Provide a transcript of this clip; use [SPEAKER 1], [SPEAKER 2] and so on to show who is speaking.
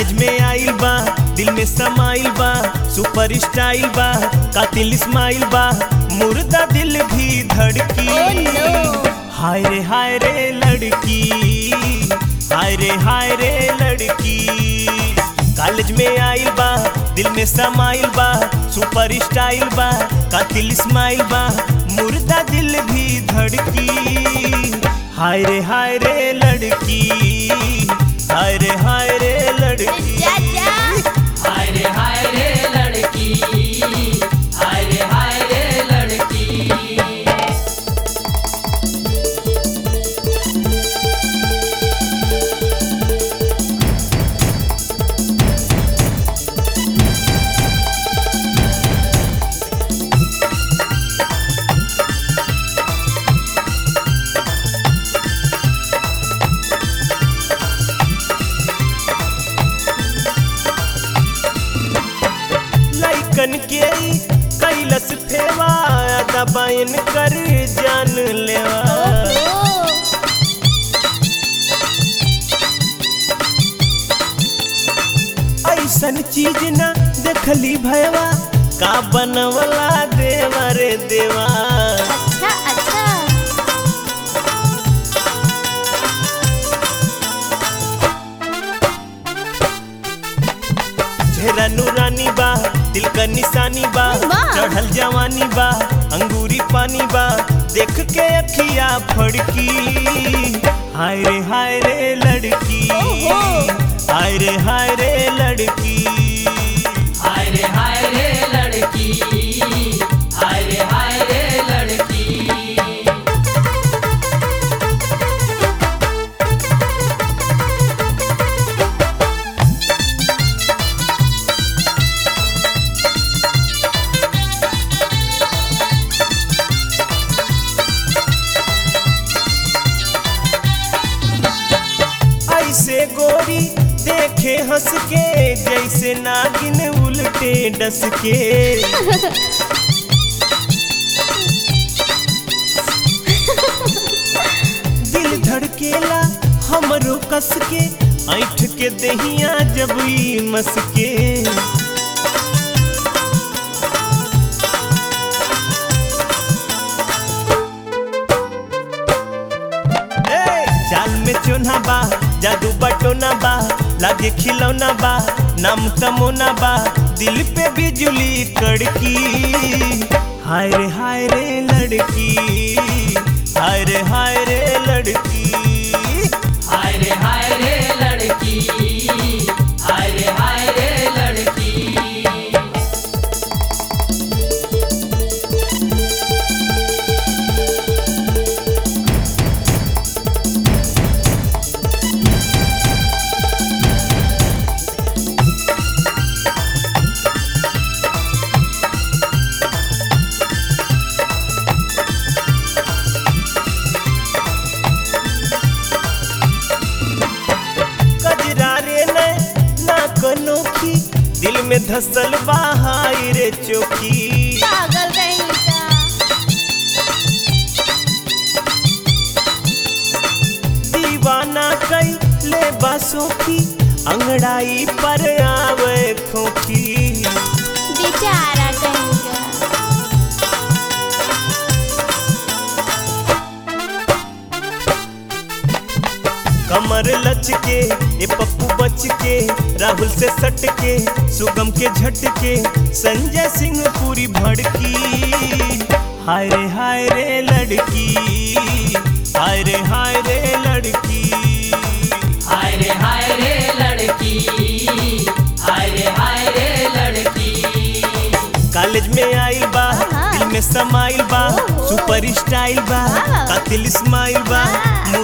[SPEAKER 1] College में आइल बा दिल में समाइल बा सुपर स्टाइल बा कातिल स्माइल बा मुर्दा दिल भी धड़की
[SPEAKER 2] Oh, no.
[SPEAKER 1] हाय रे हाय रे लड़की हाय रे हाय रे लड़की कॉलेज में आइल बा दिल में समाइल बा सुपर स्टाइल बा कातिल स्माइल बा मुर्दा दिल भी धड़की हाय रे हाय रे लड़की हाय रे हाय रे लड़की
[SPEAKER 2] जा जा
[SPEAKER 3] हाय रे हाय रे लड़की हाय रे हाय रे लड़की
[SPEAKER 1] लइकन के ई कैलस फेवा दबाइन कर जान लेवा
[SPEAKER 2] ओहो
[SPEAKER 1] ऐसन चीज न देखली भयवा का बनवला देवा रे देवा
[SPEAKER 2] अच्छा अच्छा
[SPEAKER 1] चेहरा नूरानी बा दिल का निशानी बा
[SPEAKER 2] वाह।
[SPEAKER 1] चढ़ल जवानी बा अंगूरी पानी बा देख के अखिया फड़की हाय रे हाय रे लड़की
[SPEAKER 2] ओहो।
[SPEAKER 1] हाय रे हाय रे लड़की
[SPEAKER 3] हाय रे हाय रे लड़की हाय रे हाय रे लड़की
[SPEAKER 1] ऐसे गोरी देखे हंस के जैसे नागिन उल्टे डस के दिल धड़केला हमरो कस के ऐठ के दहिया जब ई मस के ए, चाल में चोना बा जादू बटोना बा लागे खिलौना बा नाम तमोना बा दिल पे बिजली कड़की हाय रे हाय रे लड़की हाय रे हाय रे लड़की
[SPEAKER 3] हाय रे हाय रे लड़की हाय रे हाय रे लड़की
[SPEAKER 1] कजरा रे न ना कनोखी दिल में धसल बा हाय रे चोखी
[SPEAKER 2] पागल कहीं का
[SPEAKER 1] दीवाना कई ले बासों की अंगड़ाई पर आवे खोखी
[SPEAKER 2] बेचारा कहीं का
[SPEAKER 1] कमर लच के ए पप्पू बच के राहुल से सट के सुगम के झटके संजय सिंह पूरी भड़की हाय रे हाय रे लड़की हाय रे हाय रे लड़की
[SPEAKER 3] हाय रे हाय रे लड़की हाय रे हाय रे लड़की
[SPEAKER 1] कॉलेज में आइल बा
[SPEAKER 2] हाँ।
[SPEAKER 1] दिल में समाइल बा
[SPEAKER 2] ओहो।
[SPEAKER 1] सुपर स्टाइल बा
[SPEAKER 2] हाँ।
[SPEAKER 1] कातिल स्माइल बा
[SPEAKER 2] हाँ।